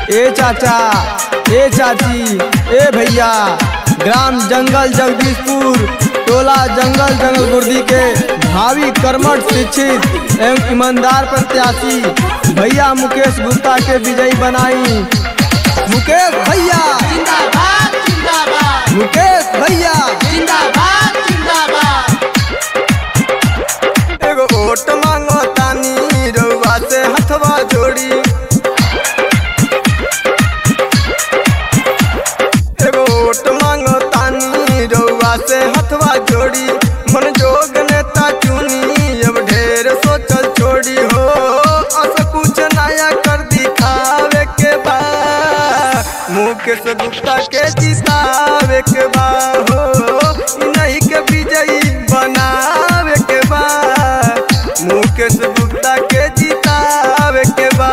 ए चाचा ए चाची ए भैया ग्राम जंगल जगदीशपुर टोला जंगल जंगल गुर्दी के भावी कर्मठ शिक्षित एवं ईमानदार प्रत्याशी भैया मुकेश गुप्ता के विजयी बनाई मुकेश भैया जिंदाबाद जिंदाबाद मुकेश भैया जिंदाबाद जिंदाबाद एगो वोट मांगो तानी रउआ से हथवा जोड़ी एगो वोट मांगो तानी रउआ से हथवा जोड़ी मन जोग नेता चुनी अब ढेर सोचल छोड़ी हो अस कुछ नया कर दिखावे के बा मुकेश गुप्ता के जितावे के बा हो इ नहीं के विजयी बनावे के बा मुकेश गुप्ता के जितावे के बा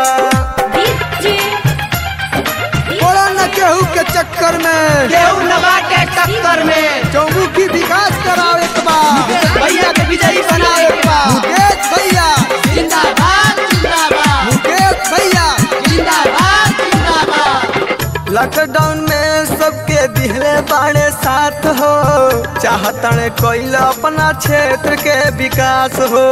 बोला न केहू के चक्कर में केहू नवा के टक्कर में चौमुखी विकास करावे के बा भैया के विजयी बनावे के बा। मुकेश भैया जिंदाबाद जिंदाबाद मुकेश भैया जिंदाबाद जिंदाबाद लॉकडाउन में सबके दिहले बाड़े साथ हो चाहतन कोई अपना क्षेत्र के विकास हो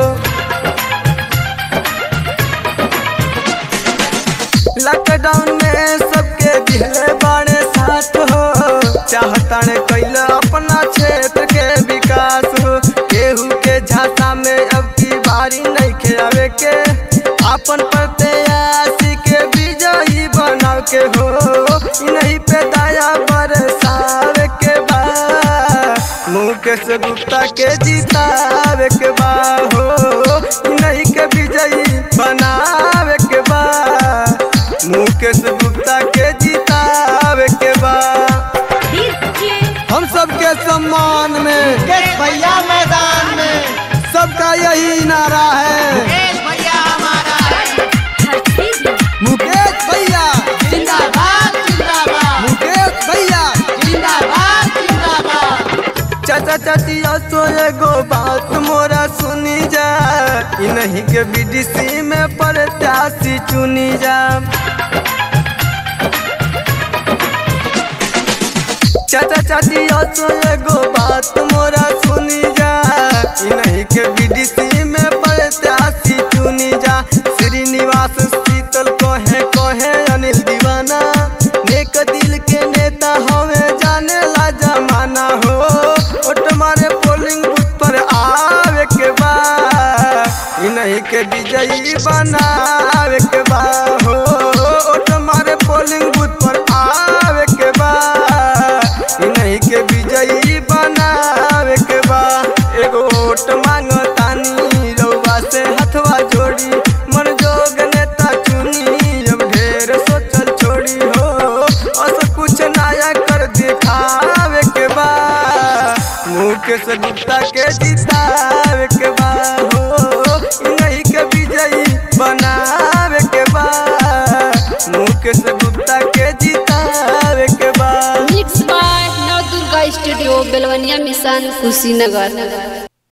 लॉकडाउन में सबके दिहले बाड़े साथ हो चाहतन कोई अपना क्षेत्र के विकास हो केहू के झांसा में अब की बारी नहीं खेवे के अपन प्रत्याशी के विजयी बनाव के हो इ नहीं पे दया बरसावे के बा मुकेश गुप्ता के जितावे के बा हो इ नहीं के विजयी बनावे के बा मुकेश गुप्ता के जितावे के बा हम सबके सम्मान में मुकेश भैया मैदान में सबका यही नारा है मुकेश भैया हमारा है मुकेश भैया जिंदाबाद जिंदाबाद मुकेश भैया जिंदाबाद जिंदाबाद चाचा चाची तो एगो बात मोरा सुनी जा इ नहीं के बीडीसी में प्रत्याशी चुनी जा चाचा चाची तो एगो बात मोरा सुनी जा इ नहीं के बीडीसी में प्रत्याशी चुनी जा श्रीनिवास शीतल कहे कहे अनिल दीवाना नेक दिल के नेता हमें जाने ला जमाना हो ओट मारे पोलिंग बूथ पर आवे के बा इ नहीं के विजयी बनावे के बा हो ओट मारे पोलिंग बूथ पर आवे के बा इ नहीं के विजयी बनावे के बा एगो वोट मांगो तानी रउआ से हथवा जोड़ी मन जोग नेता चुनी अब ढेर सोचल छोड़ी हो अस कुछ नया कर दिखावे के बा मुकेश गुप्ता के जितावे के बा हो इ नहीं के विजयी बनावे के बा मुकेश गुप्ता के जितावे के बा mix by Nav Durga studio Belwaniya mission Kushinagar